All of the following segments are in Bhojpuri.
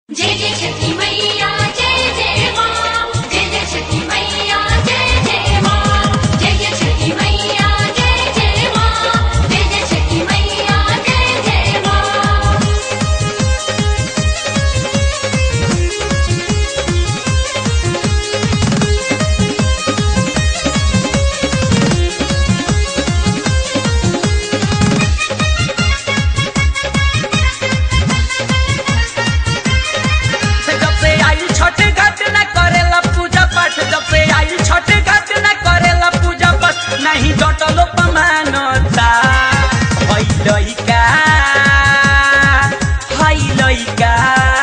जय जय छठी मैया जय जय माँ जय जय छठी मैया जय जय माँ जय जय छठी मैया जय जय माँ जय जय छठी मैया जय जय माँ से जब से आई छठ घाट न करेला पूजा पाठ जब से आई छठ घाट न करेला पूजा पाठ नहीं जटलो पमानता हई लइका हई लइका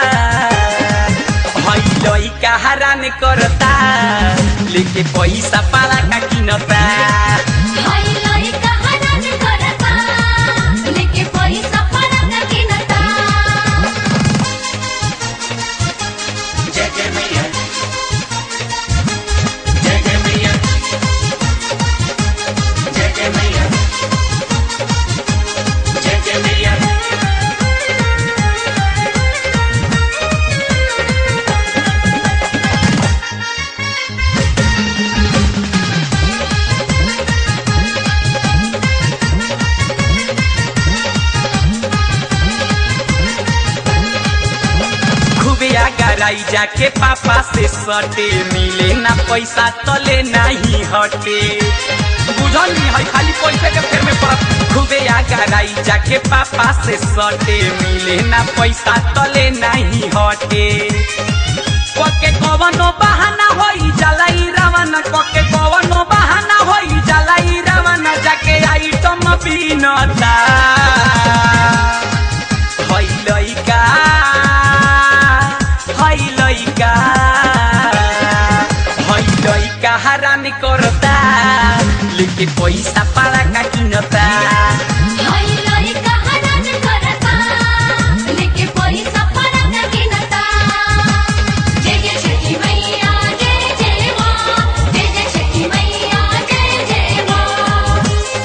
हई लइका हरान करता लेके पैसा पाला का किनता हाय लोई कहानन करता लेके पैसा फरक किनता जय जय मैया जय जय मैया जय जय मैया जय जय मैया खूबे आगराई जाके पापा से सटे मिले ना पैसा तले नहीं हटे बुझल नहीं है खाली पैसे के फेर में पड़त खूबे आगराई जाके पापा से सटे मिले ना पैसा तले नहीं हटे कके कवनो बहाना होई जलाई रावण कके कवनो बहाना होई जलाई रावण जाके आइटम बीनता हई लइका हई लइका हई लइका हरान करता लेके पैसा पाला का किनता हाय लोई कहानन करता लेके पैसा फरक किनता जय जय छठी मैया जय जय माँ जय जय छठी मैया जय जय माँ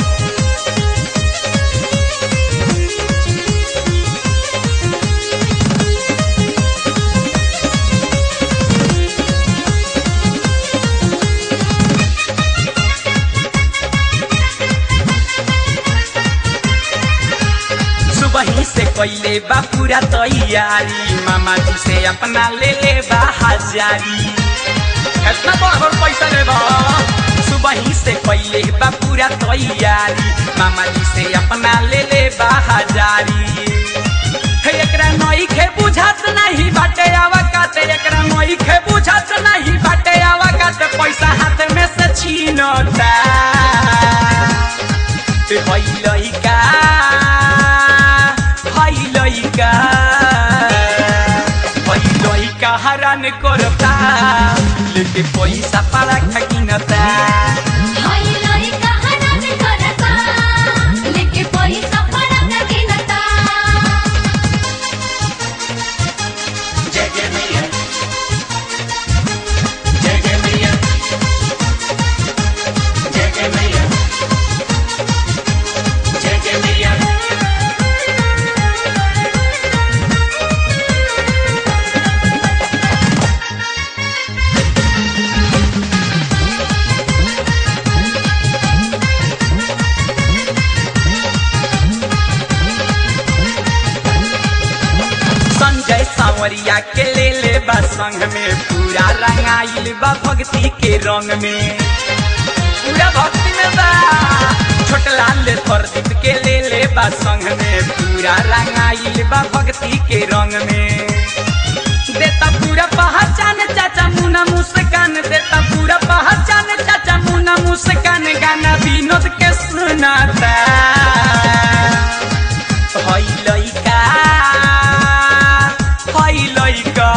सुबह से कैले बा पूरा तैयारी मामा जी से अपना ले ले बा हजारी कितना बड़ पैसा ले बा सुबह से कैले बा पूरा तैयारी मामा जी से अपना ले ले बा हजारी हे एकरा नई खे बुझात नहीं बाटे आवा काते एकरा नई खे बुझात नहीं बाटे आवा काते पैसा हाथ में से छीनता ते हई लइका हई लइका हई लइका हरान करता लेके पैसा पाला खकिनता हाय लोई कहानन करता लेके पैसा फरक किनता जय जय मैया जय जय मैया जय जय मैया जय जय मैया संजय सांवरिया के ले ले बा संग में पूरा रंगाइल बा भक्ति के रंग में पूरा भक्ति में बा छोटलाल प्रदीप के ले ले बा संग में पूरा रंगाइल बा भक्ति के रंग में देता पूरा पहचान चाचा मुना मुस्कान देता पूरा पहचान चाचा मुना मुस्कान गाना विनोद के सुनाता हई लइका हई लइका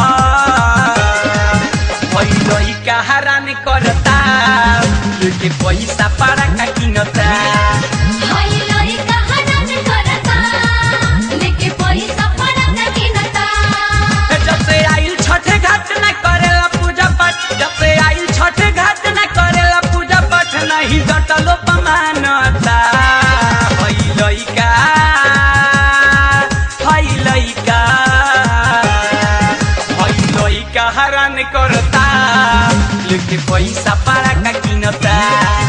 हई लइका हरान करता लेके पैसा पारा का किनता हाय लोई कहानन करता लेके पैसा फरक किनता जब से आइल छठ घाट न करेला पूजा पाठ जब से आइल छठ घाट न करेला पूजा पाठ नहीं जटलो पमानता हई लइका हई लइका करता लेके पैसा पारा का किनता